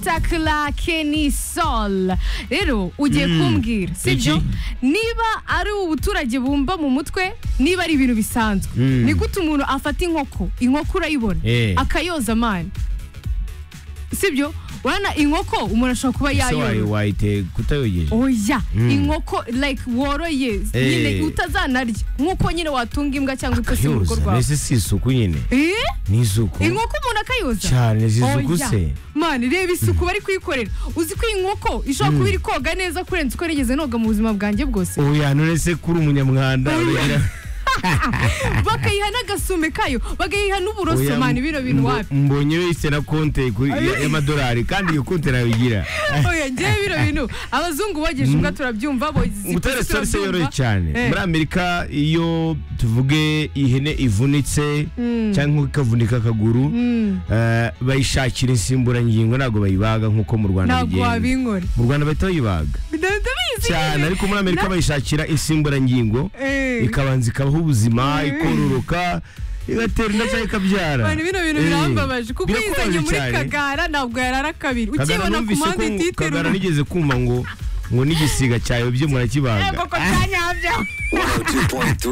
spectacular Kenny Sol rero ugiye kumbwira sibyo niba ari ubuturage bumva mu mutwe niba ari ibintu bisanzwe Mm. ni gute umuntu afata inkoko inkoko urayibona Eh. akayoza amani sibyo urabona inkoko umuntu ashobora kuba ese wayi- yayorora wayite kutayogeje oya Mm. inkoko like woroye Eh. nyine utazanarya nk'uko nyine watunga imbwa cyangwa ipusi mu rugo kayoza rwawe mbese si isuku nyine Eh? ni isuku inkoko umuntu akayoza cyane zisuku Oya. se mani reba isuku bari kuyikorera uzi ko iyi nkoko ishobora kuba iri koga neza kurenza uko nigeze noga mu buzima bwanjye bwose oya none se kuri umunyamwanda uragira- bakayiha n'agasume kayo bakayiha n'uburoso Oya, mani bino bintu mbo- wapi mbonye wese na konte ku- ya- y'amadolari kandi iyo konte nabigira oya ngewe bino bintu abazungu bogeje ubwa turabyumva bogeje ubutare ipusi salise turabyumva. yoroye cyane Eh. muri amerika iyo tuvuge ihene ivunitse cyangwa ikavunika akaguru eh, bayishakira insimburangingo ntabwo bayibaga nk'uko mu rwanda ntabwo bigenda wabinkora mu rwanda bahita bayibaga Nda- ndabizi cyane nyine. ariko muri amerika Na- bayishakira insimburangingo Eh. ikabanza ikabaho ubuzima Eh. ikororoka igatera inda cyangwa ikabyara Abantu bino bintu Eh. birambabaje kuko Birakubaje yizanye muri cyane. kagara ntabwo yarara kabiri Kagara ukibona ku numvise mpande ko ititerura Kagara nigeze kumva ngo ngo n'igisiga cyayobye murakibaga koko kanyabyo 102.3